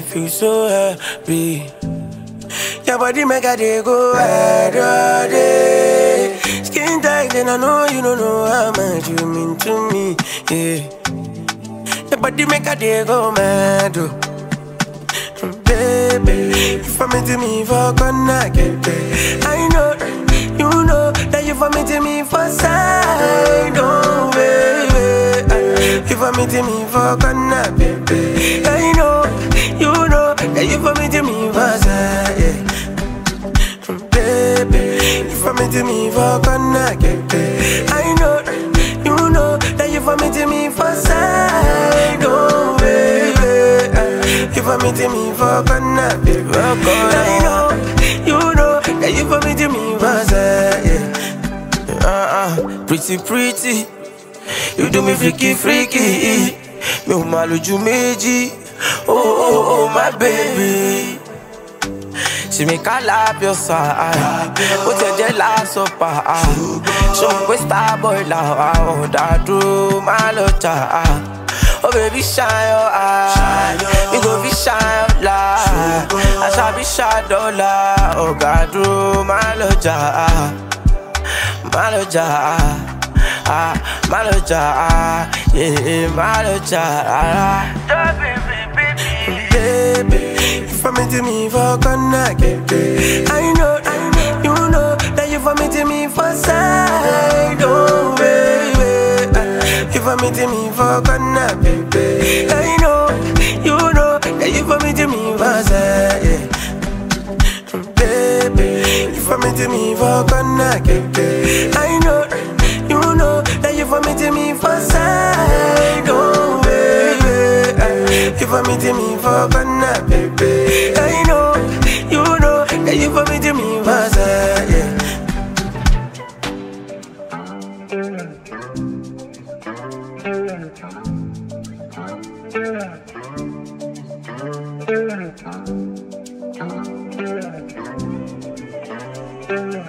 feel so happy. Your body make a day go ahead all day. Skin tight and I know you don't know how much you mean to me. Yeah. Your body make a day go mad. Oh. Baby, you for me to me for gonna get there. I know, you know that you for me to me for side. Oh, baby, you for me to me for gonna baby. I know, you know that you for me to me for side. Yeah. Baby, you for me to me for gonna get there. I know, you know that you for me to me for side. Oh, baby. You for me to me for gonna be I know, you know that you for me to me for side, yeah. Uh-uh, pretty pretty You do me freaky freaky Mi ò máa lójú méjì Oh oh oh my baby She make I lap your side Ó tẹ̀ jẹ́ lásán pa Ṣé o pé star boy làwa ọ̀dà dúró má lọ jà Oh baby shine your eye We go be shine your light I shall be shine dollar Ọ̀gá dúró má lọ jà Má lọ jà ah, Má lọ jà Yeah, má lọ jà Baby, you for me to me for gonna get it. I know, I know, you know that you for me to me for side, oh baby. You for me to me for gonna baby. I know, you know that you for me to me for side, yeah. Baby, you for me to me for gonna get it. I know, you know that you for me to me for side, oh baby. You for me to me for gonna baby. I know, you know that you for me to me for side, yeah. Yeah.